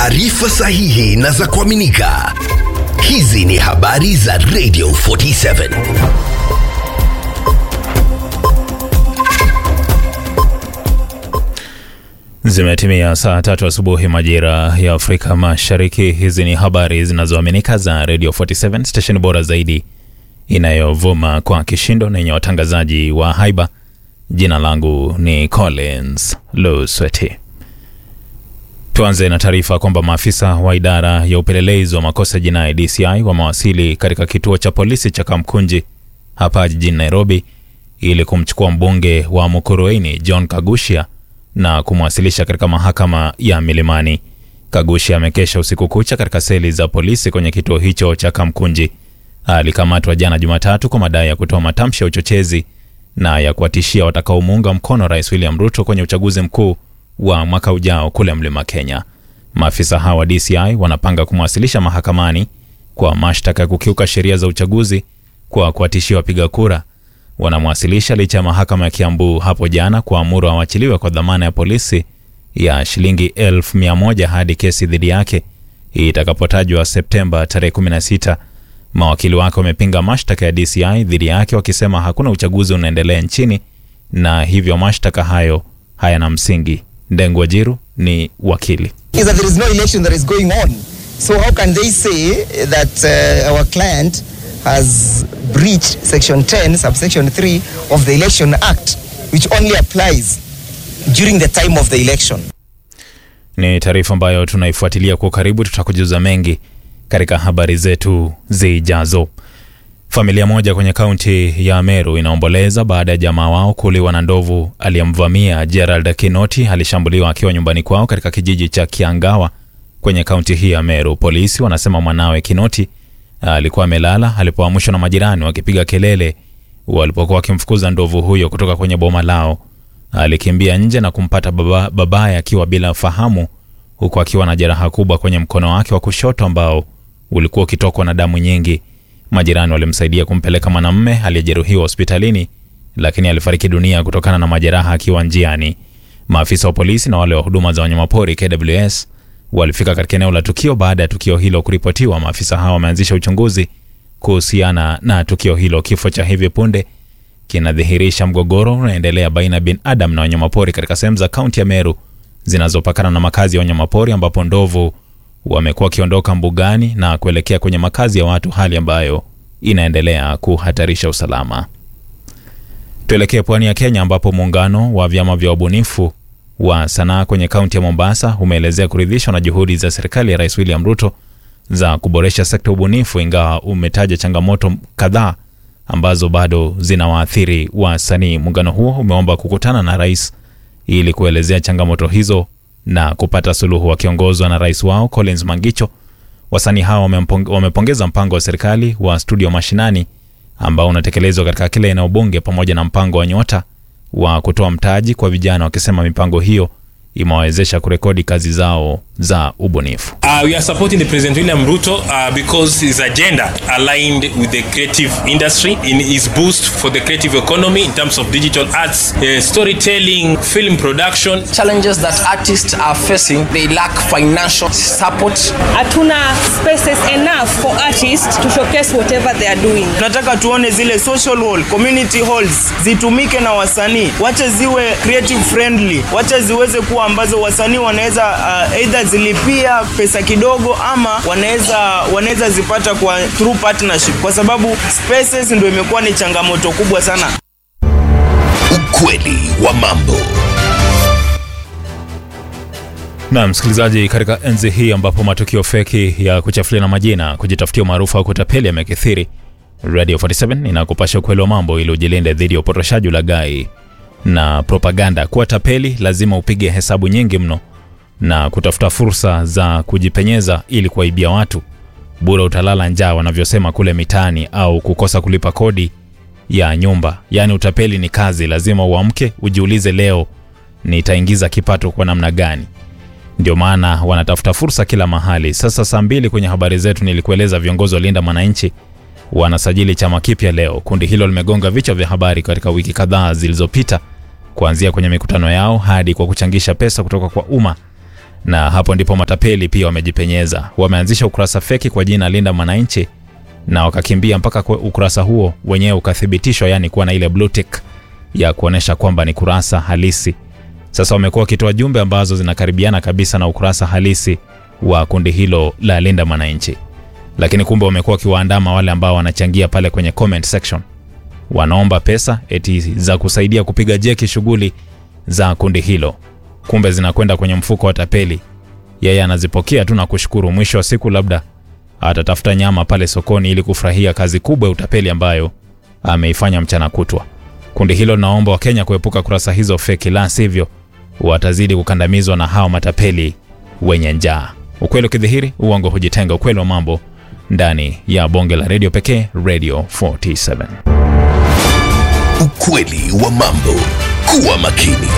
taarifa sahihi na za kuaminika. Hizi ni habari za Radio 47. Zimetimia saa tatu asubuhi majira ya Afrika Mashariki. Hizi ni habari zinazoaminika za Radio 47, stesheni bora zaidi inayovuma kwa kishindo na yenye watangazaji wa haiba. Jina langu ni Collins Lusweti. Tuanze na taarifa kwamba maafisa wa idara ya upelelezi wa makosa jinai DCI wamewasili katika kituo cha polisi cha Kamkunji hapa jijini Nairobi ili kumchukua mbunge wa Mukurweini John Kagushia na kumwasilisha katika mahakama ya Milimani. Kagushia amekesha usiku kucha katika seli za polisi kwenye kituo hicho cha Kamkunji. Alikamatwa jana Jumatatu kwa madai ya kutoa matamshi ya uchochezi na ya kuwatishia watakaomuunga mkono Rais William Ruto kwenye uchaguzi mkuu wa mwaka ujao kule Mlima Kenya. Maafisa hawa wa DCI wanapanga kumwasilisha mahakamani kwa mashtaka ya kukiuka sheria za uchaguzi kwa kuwatishia wapiga kura. Wanamwasilisha licha ya mahakama ya Kiambu hapo jana kuamuru awachiliwe kwa dhamana ya polisi ya shilingi elfu mia moja hadi kesi dhidi yake itakapotajwa Septemba tarehe 16. Mawakili wake wamepinga mashtaka ya DCI dhidi yake wakisema hakuna uchaguzi unaendelea nchini na hivyo mashtaka hayo hayana msingi. Ndengu Wajiru ni wakili. is that there is no election that is going on. So how can they say that uh, our client has breached section 10 subsection 3 of the election act which only applies during the time of the election? Ni taarifa ambayo tunaifuatilia kwa karibu, tutakujuza mengi katika habari zetu zijazo. Familia moja kwenye kaunti ya Meru inaomboleza baada ya jamaa wao kuuliwa na ndovu aliyemvamia. Gerald Kinoti alishambuliwa akiwa nyumbani kwao katika kijiji cha Kiangawa kwenye kaunti hii ya Meru. Polisi wanasema mwanawe Kinoti alikuwa amelala alipoamshwa na majirani wakipiga kelele walipokuwa wakimfukuza ndovu huyo kutoka kwenye boma lao. Alikimbia nje na kumpata baba, babaye akiwa bila fahamu huku akiwa na jeraha kubwa kwenye mkono wake wa kushoto ambao ulikuwa ukitokwa na damu nyingi. Majirani walimsaidia kumpeleka mwanamume aliyejeruhiwa hospitalini, lakini alifariki dunia kutokana na majeraha akiwa njiani. Maafisa wa polisi na wale wa huduma za wanyamapori KWS walifika katika eneo la tukio baada ya tukio hilo kuripotiwa. Maafisa hao wameanzisha uchunguzi kuhusiana na tukio hilo. Kifo cha hivi punde kinadhihirisha mgogoro unaendelea baina ya binadamu na wanyamapori katika sehemu za kaunti ya Meru zinazopakana na makazi ya wanyamapori ambapo ndovu wamekuwa wakiondoka mbugani na kuelekea kwenye makazi ya watu, hali ambayo inaendelea kuhatarisha usalama. Tuelekee pwani ya Kenya ambapo muungano wa vyama vya wabunifu wa sanaa kwenye kaunti ya Mombasa umeelezea kuridhishwa na juhudi za serikali ya Rais William Ruto za kuboresha sekta ya ubunifu, ingawa umetaja changamoto kadhaa ambazo bado zinawaathiri wasanii. Muungano huo umeomba kukutana na rais ili kuelezea changamoto hizo na kupata suluhu. Wakiongozwa na rais wao Collins Mangicho, wasanii hao wamepongeza mpango wa serikali wa studio mashinani ambao unatekelezwa katika kila eneo bunge pamoja na mpango wa Nyota wa kutoa mtaji kwa vijana, wakisema mipango hiyo imewawezesha kurekodi kazi zao za ubunifu. Uh, we are supporting the President William Ruto uh, because his agenda aligned with the creative industry in his boost for the creative economy in terms of digital arts, uh, storytelling, film production. Challenges that artists are facing, they lack financial support. Hatuna spaces enough for artists to showcase whatever they are doing. Tunataka tuone zile social hall, community halls zitumike na wasanii, wache ziwe creative friendly, wache ziweze kuwa ambazo wasanii wanaweza uh, either zilipia pesa kidogo ama wanaweza wanaweza zipata kwa through partnership, kwa sababu spaces ndio imekuwa ni changamoto kubwa sana. Ukweli wa mambo. Na msikilizaji, katika enzi hii ambapo matukio feki ya kuchafuliana majina, kujitafutia umaarufu au kutapeli yamekithiri, Radio 47 inakupasha ukweli wa mambo ili ujilinde dhidi ya upotoshaji, ulaghai na propaganda. Kuwa tapeli lazima upige hesabu nyingi mno na kutafuta fursa za kujipenyeza ili kuwaibia watu. Bure utalala njaa, wanavyosema kule mitaani, au kukosa kulipa kodi ya nyumba. Yaani utapeli ni kazi, lazima uamke ujiulize, leo nitaingiza kipato kwa namna gani? Ndio maana wanatafuta fursa kila mahali. Sasa saa mbili kwenye habari zetu nilikueleza viongozi wa Linda Mwananchi wanasajili chama kipya leo. Kundi hilo limegonga vichwa vya habari katika wiki kadhaa zilizopita, kuanzia kwenye mikutano yao hadi kwa kuchangisha pesa kutoka kwa umma. na hapo ndipo matapeli pia wamejipenyeza. Wameanzisha ukurasa feki kwa jina Linda Mwananchi na wakakimbia mpaka kwa ukurasa huo wenyewe ukathibitishwa, yani kuwa na ile blue tick ya kuonesha kwamba ni kurasa halisi. Sasa wamekuwa wakitoa jumbe ambazo zinakaribiana kabisa na ukurasa halisi wa kundi hilo la Linda Mwananchi, lakini kumbe wamekuwa wakiwaandama wale ambao wanachangia pale kwenye comment section, wanaomba pesa eti za kusaidia kupiga jeki shughuli za kundi hilo, kumbe zinakwenda kwenye mfuko wa tapeli. Yeye anazipokea tu na kushukuru. Mwisho wa siku labda atatafuta nyama pale sokoni ili kufurahia kazi kubwa ya utapeli ambayo ameifanya mchana kutwa. Kundi hilo linaomba Wakenya kuepuka kurasa hizo feki, la sivyo watazidi kukandamizwa na hao matapeli wenye njaa. Ukweli ukidhihiri, uongo hujitenga. Ukweli wa mambo ndani ya bonge la redio pekee, Radio 47. Ukweli wa mambo. Kuwa makini.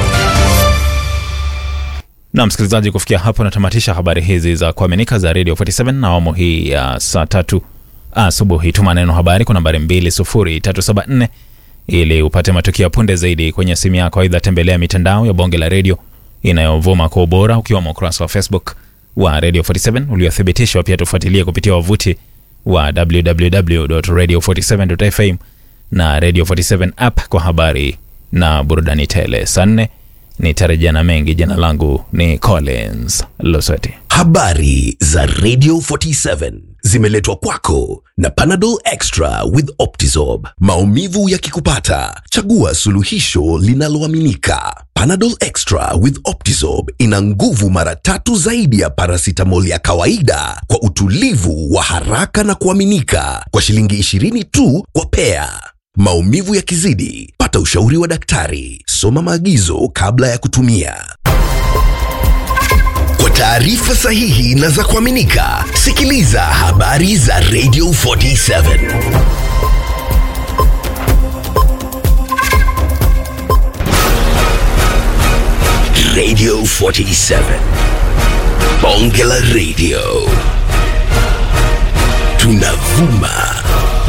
Na msikilizaji, kufikia hapo natamatisha habari hizi za kuaminika za Radio 47 na awamu hii ya saa tatu asubuhi. Tuma neno habari kwa nambari 20374 ili upate matukio ya punde zaidi kwenye simu yako. Aidha, tembelea mitandao ya bonge la redio inayovuma kwa ubora, ukiwemo ukurasa wa Facebook wa Radio 47 uliothibitishwa. Pia tufuatilie kupitia wavuti wa www.radio47.fm na Radio 47 app kwa habari na burudani tele. Saa nne nitarejea na mengi. Jina langu ni Collins Losweti. Habari za Radio 47 zimeletwa kwako na Panadol Extra with Optizorb. Maumivu yakikupata, chagua suluhisho linaloaminika. Panadol Extra with Optizorb ina nguvu mara tatu zaidi ya paracetamol ya kawaida kwa utulivu wa haraka na kuaminika kwa shilingi 20 tu kwa pea. Maumivu yakizidi, pata ushauri wa daktari. Soma maagizo kabla ya kutumia. Kwa taarifa sahihi na za kuaminika, sikiliza habari za Radio 47. Radio 47. Bonge la Radio. Tunavuma